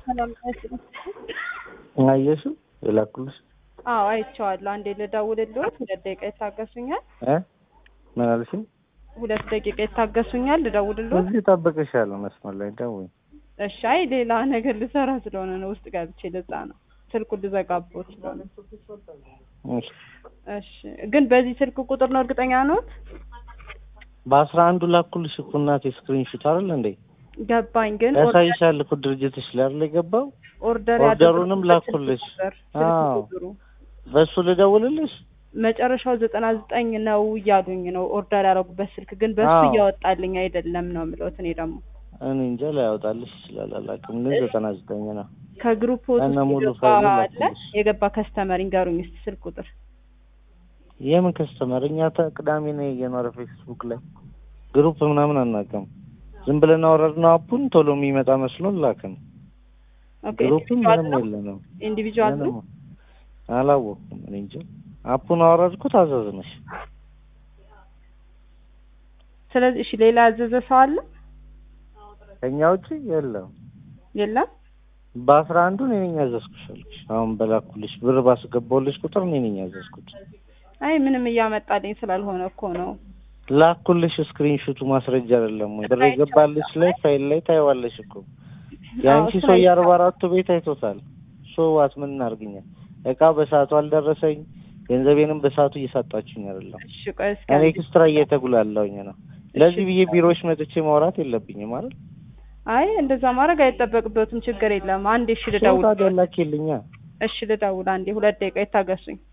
ሰላም አይስልም። አየሽው የላኩልሽ አዎ አይቼዋለሁ። አንዴ ልደውልልዎት፣ ሁለት ደቂቃ ይታገሱኛል? እ ምን አልሽኝ? ሁለት ደቂቃ ይታገሱኛል? ልደውልልዎት? እዚህ እጠብቅሻለሁ መስመር ላይ ደውይ። እሺ። አይ ሌላ ነገር ልሰራ ስለሆነ ነው ውስጥ ገብቼ ለዛ ነው ስልኩን ልዘጋቦት ስለሆነ። እሺ እሺ። ግን በዚህ ስልክ ቁጥር ነው እርግጠኛ ነዎት? በአስራ አንዱ ላኩልሽ እኮ እናቴ ስክሪንሹት አይደል እንዴ? ገባኝ። ግን ያሳይሻል እኮ ድርጅትሽ ላይ አይደል የገባው? ኦርደር ኦርደሩንም ያደረጉበት ስልክ ላኩልሽ። ቁጥር፣ ስልክ አዎ። ቁጥሩ በሱ ልደውልልሽ? መጨረሻው ዘጠና ዘጠኝ ነው እያሉኝ ነው ኦርደር ያደረጉበት ስልክ ግን በሱ አዎ። እያወጣልኝ አይደለም ነው የምለውት እኔ ደግሞ እኔ እንጃ ላያወጣልሽ ይችላል አላውቅም፣ ግን ዘጠና ዘጠኝ ነው። ከግሩፕ ውስጥ ከነ ሙሉ የገባ ፋይሉ አለ ላኩልሽ። የገባ ከስተመር ይንገሩኝ እስኪ ስልክ ቁጥር የምን ከስተመር? እኛ ተ- ቅዳሜ ነው የኖረ ፌስቡክ ላይ ግሩፕ ምናምን አናውቅም። ዝም ብለን አወረድነው አፑን ቶሎ የሚመጣ መስሎን ላክን። ኦኬ ግሩፕ ኢንዲቪጁዋል ምንም ነው የለንም። ኢንዲቪጁዋል ነው ምንም አላወቅኩም። እኔ እንጃ አፑን አወረድኩት አዘዝነሽ። ስለዚህ እሺ ሌላ ያዘዘ ሰው አለ ከኛ ውጭ የለም። የለም በአስራ አንዱ እኔ ነኝ ያዘዝኩሽ አልኩሽ። አሁን በላኩልሽ ብር ባስገባሁልሽ ቁጥር እኔ ነኝ ያዘዝኩት። አይ ምንም እያመጣልኝ ስላልሆነ እኮ ነው ላኩልሽ ስክሪንሹቱ ማስረጃ አይደለም ወይ? ብር የገባልሽ ላይ ፋይል ላይ ታይዋለሽ እኮ የአንቺ እሱን ሰው የአርባ አይቼዋለሁ። አራቱ ቤት አይቶታል። ሶዋት ምን እናርግኛል? እቃ በሰዓቱ አልደረሰኝ፣ ገንዘቤንም በሰዓቱ እየሰጣችሁኝ አይደለም። እሺ ቆይ እስኪ እኔ አንዴ- ኤክስትራ እየተጉላለሁኝ ነው። ለዚህ ብዬ ቢሮዎች መጥቼ ማውራት የለብኝም አይደል? አይ እንደዛ ማድረግ አይጠበቅበትም ችግር የለም አንዴ እሺ ሰው ታዲያ ልደውል ላኪልኛ። እሺ ልደውል አንዴ ሁለት ደቂቃ ይታገሱኝ